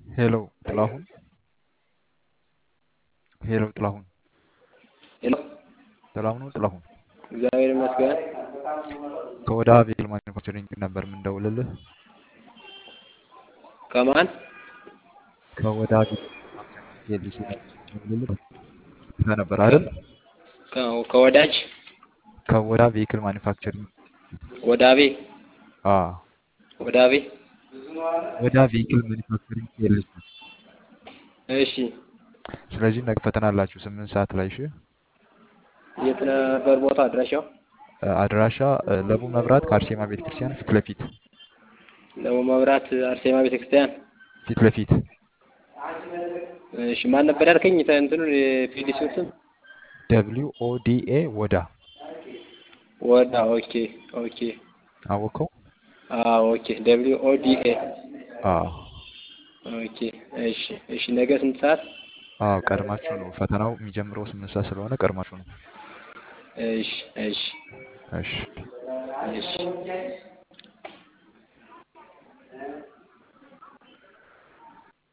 ሄሎ ጥላሁን ሄሎ ጥላሁን ሄሎ ጥላሁን ነው ጥላሁን እግዚአብሔር ይመስገን። ከወደ አቤል ማኒፋክቸሪንግ ነበር የምንደውልልህ። ከማን ከወደ አቤል ፒኤልሲ የምንደውልልህ ነበር አይደል? ከ- ከወዳጅ ከወዳ ቬሂክል ማኒፋክቸሪንግ ወዳቤ አ ወዳቤ ወዳ ቬሂክል ማኒፋክቸሪንግ ፒኤልሲ። እሺ ስለዚህ ነገ ፈተና አላችሁ ስምንት ሰዓት ላይ እሺ። የት ነበር ቦታ አድራሻው? አድራሻ እ፣ ለቡ መብራት ከአርሴማ ቤተክርስቲያን ፊት ለፊት ለሞ መብራት አርሴማ ቤተክርስቲያን። ፊት ለፊት እሺ ማን ነበር ያልከኝ? ተ- እንትኑን የፒዲሲውን ስም ደብሊው ኦ ዲ ኤ ወዳ ወዳ። ኦኬ ኦኬ አወቀው። አዎ ኦኬ ደብሊው ኦ ዲ ኤ አ ኦኬ። እሺ እሺ ነገ ስንት ሰዓት? አዎ ቀድማችሁ ነው ፈተናው የሚጀምረው ስምንት ሰዓት ስለሆነ ቀድማችሁ ነው። እሺ እሺ እሺ እሺ